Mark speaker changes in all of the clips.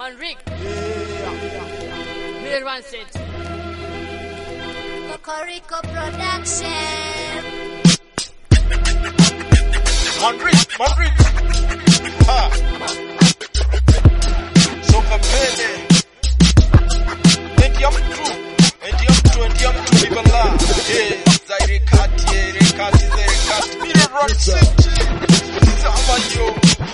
Speaker 1: Manrik. Middle one set.
Speaker 2: Cocorico Production.
Speaker 3: Madrid, Madrid. Ha. Songa mbele. Endi ya mtu. Endi ya mtu, endi ya mtu libala. Eh, zaire kati, ere kati, zaire kati. Mire run city. Zama yo.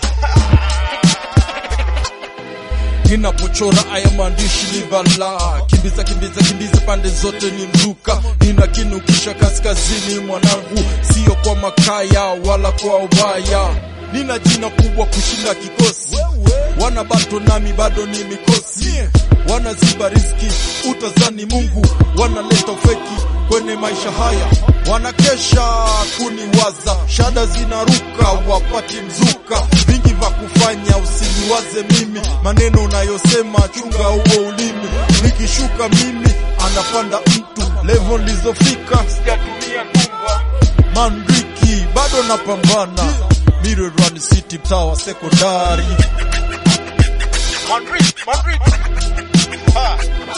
Speaker 4: ninapochora haya maandishi ni vala kimbiza kimbiza kimbiza pande zote ni mzuka ninakinukisha kaskazini mwanangu sio kwa makaya wala kwa ubaya nina jina kubwa kushinda kikosi wana bato nami bado ni mikosi wanaziba riski utazani mungu wanaleta ufeki kwenye maisha haya wanakesha kuniwaza shada zinaruka wapati mzuka vingi vya kufanya usiniwaze mimi maneno unayosema chunga huo ulimi nikishuka mimi anapanda mtu levo nilizofika
Speaker 3: Sijatumia numba.
Speaker 4: mandriki bado napambana Mirerani City mtaa wa sekondari
Speaker 3: Madrid, Madrid. Ha.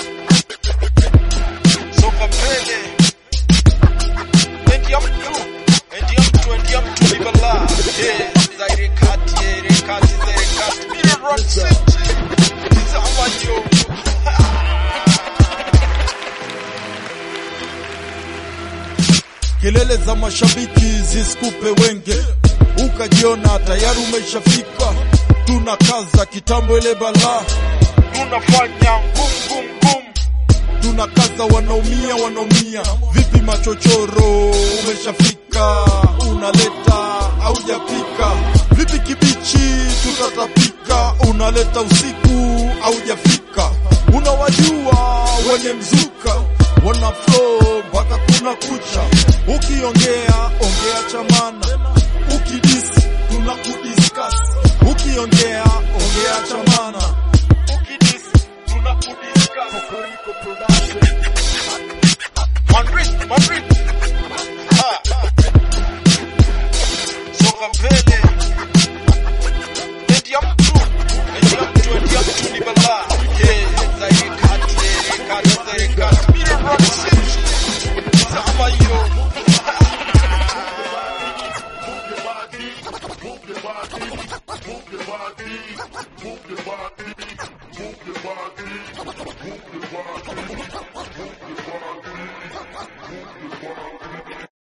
Speaker 3: Songa mbele. Endi ya mtu. Endi ya mtu, endi ya mtu libala. Eh, zaire kati, ere kati, zaire kati. Mire run city. Zama yo.
Speaker 4: kelele za mashabiki zisikupe wenge ukajiona tayari umeshafika tunakaza kitambo ile balaa
Speaker 3: Tunafanya ngum ngum ngum.
Speaker 4: tunakaza wanaumia wanaumia vipi machochoro umeshafika unaleta aujapika vipi kibichi tutatapika unaleta usiku aujafika unawajua wenye mzuka wana flow mpaka kuna kucha ukiongea ongea chamana ukidisi tunakudiskas ukiongea ongea chamana
Speaker 3: Ukidisi, tunakudiscuss. Madrid, Madrid. Ha. Songa mbele. Endi ya mtu. Endi ya mtu, endi ya mtu ni balaa. Eh, zaire kati, ere kati, zaire kati. Mire run city. Zama yo.
Speaker 5: Move your body.